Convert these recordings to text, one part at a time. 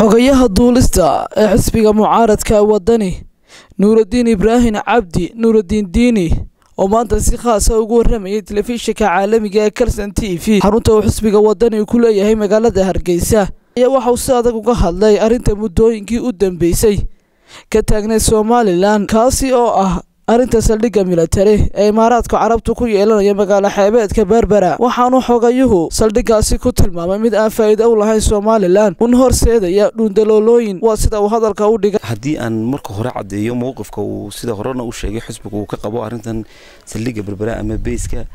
xogayaha duulista ee xisbiga mucaaradka wadani nuuraddiin ibraahim cabdi nuuraddiin diini oo maanta si khaasa ugu waramayay telefishinka caalamiga ee kalson t v xarunta uu xisbiga wadani ku leeyahay magaalada hargeysa ayaa waxa uu si adag uga hadlay arrinta muddooyinkii u dambeysay ka taagnay somalilan kaasi oo ah arrinta saldhigga milatari ee imaaraadka carabtu ku yeelanaya magaalo xeebeedka berbera waxaanu xogayuhu saldhiggaasi ku tilmaamay mid aan faa'iido u lahayn somalilan una horseedaya dhuundaloolooyin waa sida uu hadalka u dhigay haddii aan marka hore caddeeyo mowqifka uu sida horena u sheegay xisbiga uu ka qabo arrintan saldhigga berbera ama beyska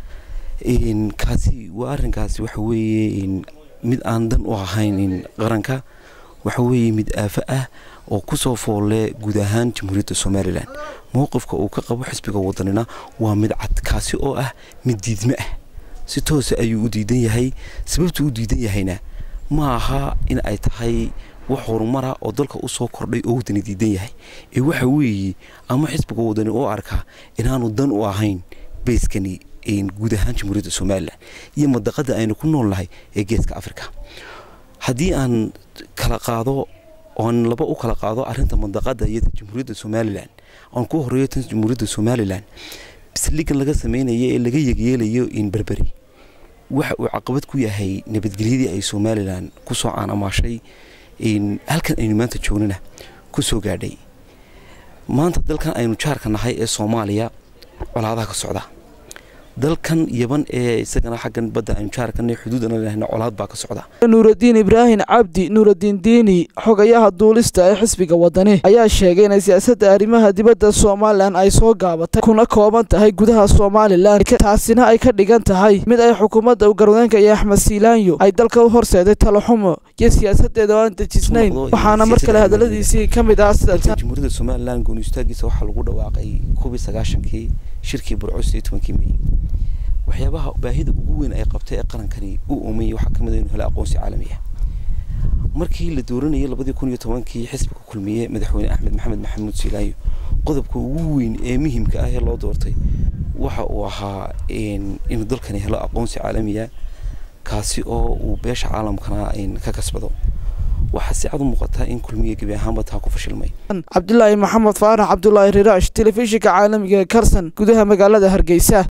kaasi waa arrinkaasi waxa weeye mid aan dan u ahayn qaranka waxa weeye mid aafo ah oo kusoo foolle guud ahaan jamhuuriyadda somalilan mowqifka uu ka qabo xisbiga wadanina waa mid cad kaasi oo ah mid diidme ah si toosa ayuu u diidan yahay sababtuu u diidan yahayna ma aha in ay tahay wax horumara oo dalka usoo kordhay oo wadani diidan yahay ee waxa weeye ama xisbiga wadani oo arkaa inaanu dan u ahayn beyskani guud ahaan jamhuuriyadda somalilan iyo madaqada aynu ku nool nahay ee geeska africa haddii aan kala qaado oan laba u kala qaado arinta mandaqada iyo jamhuuriyadda somalilan aan ku horeeyo tan jamhuuriyadda somalilan saldhigan laga sameynaya ee laga yegyeelayo in berberi waxa uu caqabad ku yahay nabadgelyadii ay somalilan kusoo caanamaashay halkan aynu maanta joognana kusoo gaadhay maanta dalkan aynu jaarka nahay ee soomaaliya colaadaha ka socda dalkan yaban ee isagana xaggan badda aynu jaarkana xuduudana lehna colaad baa ka socda nuuraddiin ibraahim cabdi nuuraddiin diini xogayaha duulista ee xisbiga wadani ayaa sheegay inay siyaasadda arrimaha dibadda somalilan ay soo gaabatay kuna kooban tahay gudaha somalilan taasina ay ka dhigan tahay mid ay xukuumadda garwadeenka iyo axmed siilaanyo ay dalka u horseeday talaxumo iyo siyaasadeeda oo aan dejisnayn waxaana mar kale hadaladiisii ka mid ah sida jamhuuriyadda somalilan gooni istaagiisa waxaa lagu dhawaaqay kubii sagaashankii shirkii burcos iyo tobankii mey waxyaabaha baahida ugu weyn ay qabtay ee qarankani u uumay waxaa kamid inuu helo aqoonsi caalami ah markii la dooranayay labadii kun iyo tobankii xisbiga kulmiye madaxweyne axmed maxamed maxamuud siilaayo qodobka ugu weyn ee muhimka ah ee loo doortay waxa uu ahaa inuu dalkani helo aqoonsi caalamiya kaasi oo uu beesha caalamkana ka kasbado waxaa si cad u muuqataa in kulmiye gebi ahaanba taa ku fashilmay cabdilaahi maxamed faarax cabdulaahi riraash telefishinka caalamiga ee karsan gudaha magaalada hargeysa